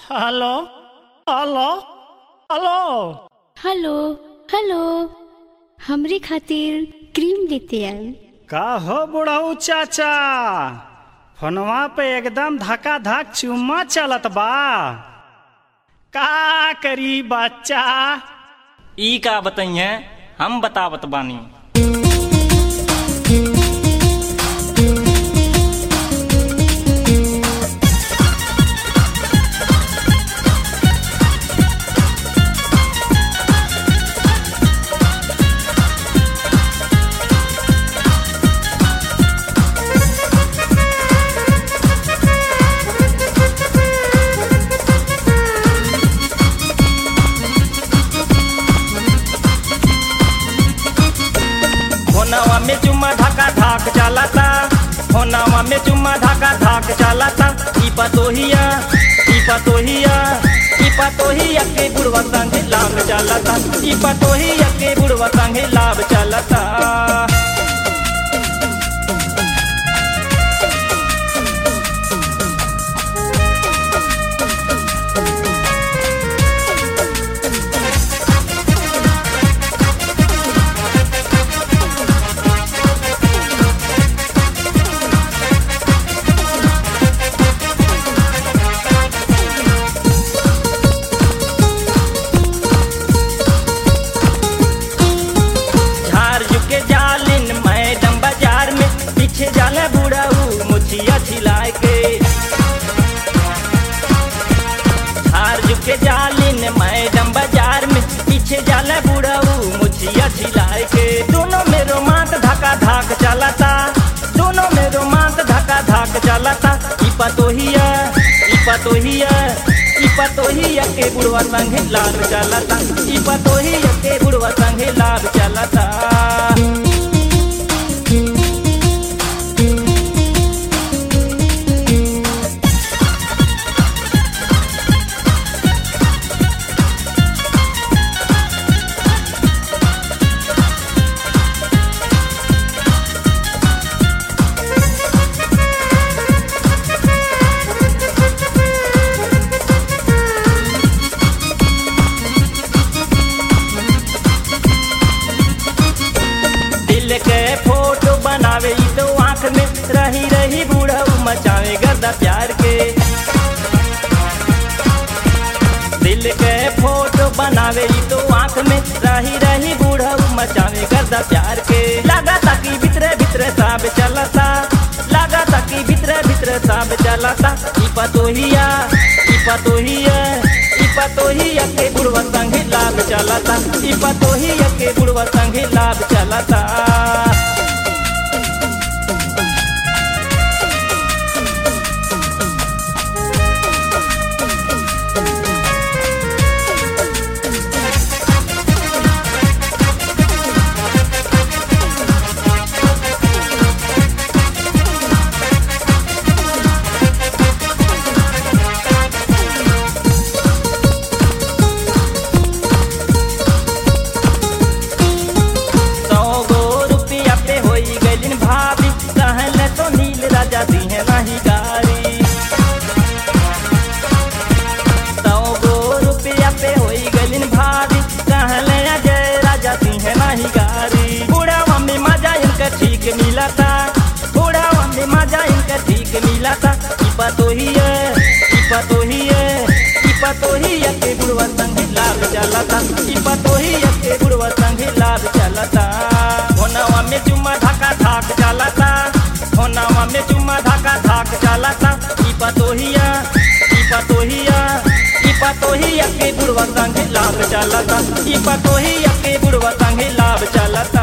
hello hello hello hello hello हमरे खातिर cream लेते आई का हो बुढ़ऊ चाचा फोनवा पे एकदम धका धक चुम्मा चलत बा का करी बच्चा ई का बताइए हम बतावत बानी होनावा में चुम्मा धाका धाक चलाता होनावा में चुम्मा धाका धाक चलाता ई पतोहिया ई पतोहिया ई पतोहिया के बुढ़वा संगे लाभ चलाता ई पतोहिया के बुढ़वा संगे लाभ चलाता झार झुके जालिन मैडम बाजार में पीछे जाला बुढ़ाऊ मुछिया छिलाए के झार झुके जालिन मैडम बाजार में पीछे जाला बुढ़ाऊ मुछिया छिलाए के दोनों में रोमांस धका धाक चलाता दोनों में रोमांस धका धाक चलाता ई पतोहिया ई पतोहिया ई पतोहिया के बुढ़वा संगे लाल चलाता ई पतोहिया के बुढ़वा संगे लाल चलाता दिल के फोटो बनावे ई तो आंख में रही रही बूढ़ऊ मचावे गर्दा प्यार के दिल के फोटो बनावे ई तो आंख में रही रही बूढ़ऊ मचावे गर्दा प्यार के लगा ताकि भीतरे भीतरे साब चलता लगा ताकि भीतरे भीतरे साब चलता ई पतोहिया ई पतोहिया ई पतोहिया के बुढ़वा संगे लाभ चलता ई पतोहिया के बुढ़वा संगे लाभ चलता सौ गो रुपया पे होई गइलिन भाभी कहले तो नील राजा दिहे नहीं गारी सौ गो रुपया पे होई गइलिन भाभी कहले अजय राजा दिहे नहीं गारी बूढ़ा मम्मी मजा इनका ठीक मिला था बूढ़ा मम्मी मजा इनका ठीक मिला था ई पतोहिया ई पतोहिया ई पतोहिया के बुढ़वा संगे लाभ चलता ई पतोहिया के बुढ़वा संगे लाभ चलता होनावा में चुम्मा धाका धाक चलता होनावा में चुम्मा धाका धाक चलता ई पतोहिया ई पतोहिया ई पतोहिया के बुढ़वा संगे लाभ चलता ई पतोहिया के बुढ़वा संगे लाभ चलता